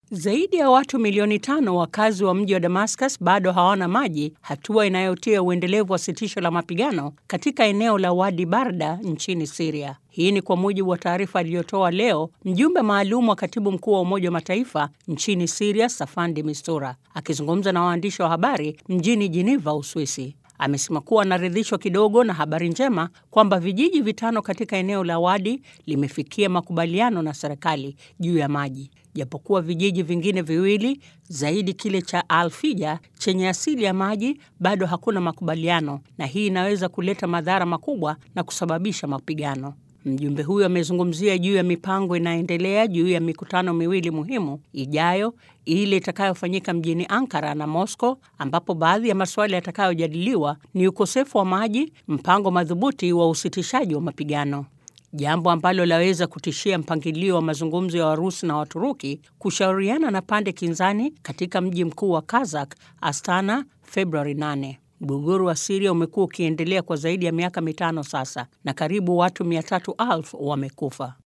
Zaidi ya watu milioni tano wakazi wa mji wa Damascus bado hawana maji, hatua inayotia uendelevu wa sitisho la mapigano katika eneo la Wadi Barda nchini Syria. Hii ni kwa mujibu wa taarifa aliyotoa leo mjumbe maalum wa katibu mkuu wa Umoja wa Mataifa nchini Syria, Safandi Mistura, akizungumza na waandishi wa habari mjini Geneva, Uswisi. Amesema kuwa anaridhishwa kidogo na habari njema kwamba vijiji vitano katika eneo la Wadi limefikia makubaliano na serikali juu ya maji, japokuwa vijiji vingine viwili zaidi kile cha Alfija chenye asili ya maji bado hakuna makubaliano, na hii inaweza kuleta madhara makubwa na kusababisha mapigano. Mjumbe huyo amezungumzia juu ya mipango inayoendelea juu ya mikutano miwili muhimu ijayo, ile itakayofanyika mjini Ankara na Moscow, ambapo baadhi ya masuala yatakayojadiliwa ni ukosefu wa maji, mpango madhubuti wa usitishaji wa mapigano, jambo ambalo laweza kutishia mpangilio wa mazungumzo ya Warusi na Waturuki kushauriana na pande kinzani katika mji mkuu wa Kazakh, Astana, Februari 8. Mgogoro wa Siria umekuwa ukiendelea kwa zaidi ya miaka mitano sasa na karibu watu 300,000 wamekufa.